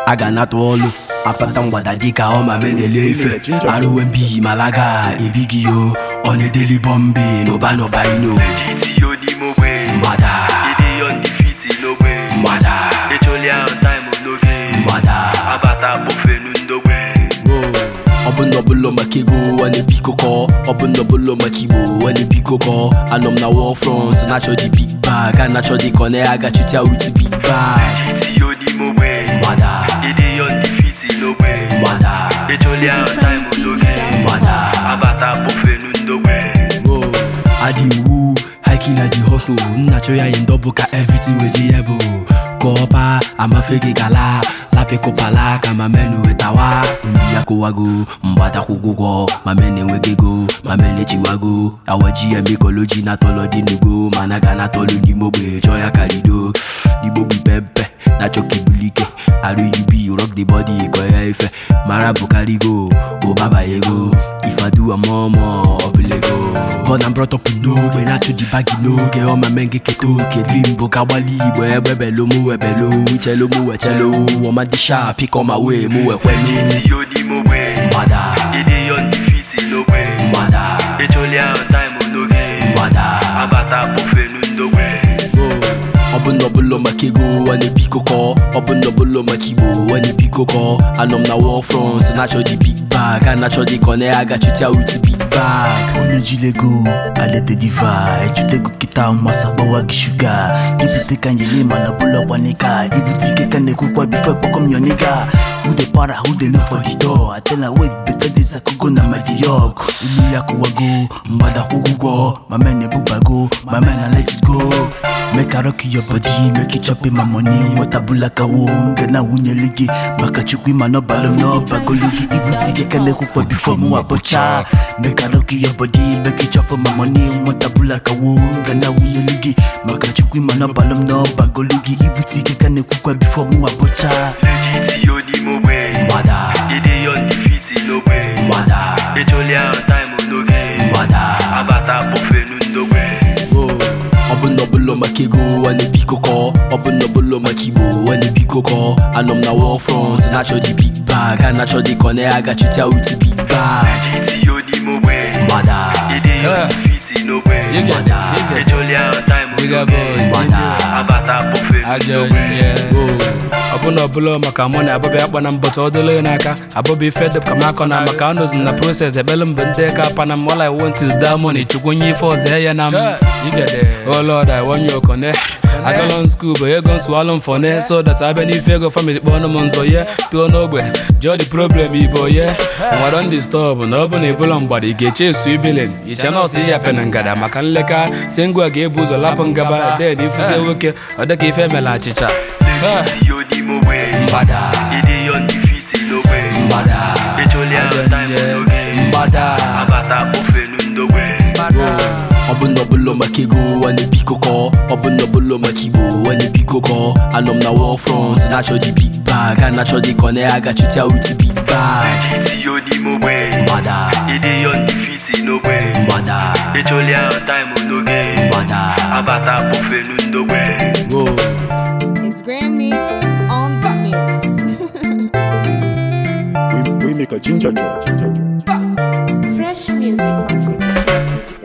a ga-anata ọlụ apata mgbada dịka ọ ma menele ife arụwe mbi malaga ebighị yo ọ na-edeli bọmbe n'ụba n'ụba ino Legit yo n'ime ogbe mgbada Ịdị undefeated n'ogbe mgbada Echolia on time n'oge mgbada Abata kpọfenu ndogbe ọ bụ na ọbụla maka ego a na-ebikọkọ ọ bụ na ọbụla maka igbo a na-ebikọkọ anọ m na wall front na-achọ dị big bag a na-achọ dị kọ na agachuta with big bag Legit yo n'ime ogbe mgbada Ịdị undefeated n'ogbe mgbada Echolia on time n'oge mgbada Abata kpọfenu ndogbe adị iwu hiking na the hustle nna chọ ya in double ka everything wey dey able kọpa amafe gị gala lapịkụpala ka ma men wetawa ndị ya kụwago mgbada kwụgwụgwọ ma men enweghị ego ma men echiwago awaji emekọloji na tọlọ dị n'ugo mana ga na tọlụ n'ime ogbe chọọ ya karido igbo bụ pempe na chọka ibulike arụ ub rock the body kọ ya ife mara bụkarigo ụbabanyego ifadu ọmụmụ ọbụlego Born and brought up n'oge na-achụ di bagi n'oge ọma men gị keta oke dream bụ ka gbalị igbo egbe belu mụ webelu uchelu mụ wechelu ọma dị sharp ịkọ ma wee mụ wekwelu Legit yo n'ime ogbe mgbada Ịdị undefeated n'ogbe mgbada Echolia on time n'oge mgbada Abata kpọfenu ndogbe ọ bụ na ọbụla maka ego a na-ebikọkọ ọ bụ na ọbụla maka igbo a na-ebikọkọ anọ m na wall front na-achọ dị big bag a na-achọ dị kọ na agachuta with big bag onye jilego alete diva echutego kịta masa gbawa gị shuga ibute ka nyele mana bụlọ gbanika ibute ike ka na-ekwukwa bifo kpọkọm yoniga who dey para who dey knock for the door atela wait better days akogo na madiyog olu ya kụwago mgbada kwụgwụgwọ ma men ebubago ma men na let it go make I rock your body make you chop in my money watabula kawo nga na wunyeli gị maka chukwu ịma n'ọbalụ n'ọbagolu gị ibute ike ka na-ekwukwa bifo mụ abọcha make I rock your body make you chop in my money watabula kawo nga na wunyeli gị maka chukwu ịma n'ọbalụ n'ọbagolu gị ibute ike ka na-ekwukwa bifo mụ abọcha Legit yo n'ime ogbe mgbada Ịdị undefeated n'ogbe mgbada Echolia on time n'oge mgbada Abata kpọfenu ndogbe ọ bụ na ọbụla maka ego a na-ebikọkọ ọ bụ na ọbụla maka igbo a na-ebikọkọ anọ m na wall front na-achọ dị big bag a na-achọ dị kọ na agachuta with big bag Legit yo n'ime ogbe mgbada Ịdị undefeated n'ogbe You get it, you get it. Echolia on time Bigger n'oge boys, mgbada Abata kpọfenu ajọ ndogbe ihe ọbụna ọbụla maka mụ na abọbịa akpa na mbọchị ọ dịla n'aka abọbịa ife dịp ka m akọ na maka anọzi na proses ekpele mbụ ndị ka pana m all I want is that money chukwu onye ife ọzọ ya na m oh lord I want you okone agala school bụ ego nsụalụ mfọne so that abịa n'ife ego family kpọọ m nzọ ye too n'ogbe jụọ the problem ibo ye nwere ndị stọọbụ na ọ bụ na ebula mgbada ị ga-eche esu ibilin iche nọọsụ ihe pena ngada maka nleka si ngwa ga-ebu ụzọ lapụ ngaba den ifuze nwoke ọ dịka ife emela achịcha Legit yo n'ime ogbe mgbada Ịdị undefeated n'ogbe mgbada Echolia on time n'oge mgbada Abata kpọfenu ndogbe ọ bụ na ọbụla maka ego a na-ebikọkọ ọ bụ na ọbụla maka igbo a na-ebikọkọ anọ m na wall front na-achọ dị big bag a na-achọ dị kọ na agachuta with big bag Legit yo n'ime ogbe mgbada Ịdị undefeated n'ogbe mgbada Echolia on time n'oge mgbada Abata kpọfenu ndogbe It's Grand Mix on the mix. we, we make a ginger jar, ginger jar. Fresh music from City TV.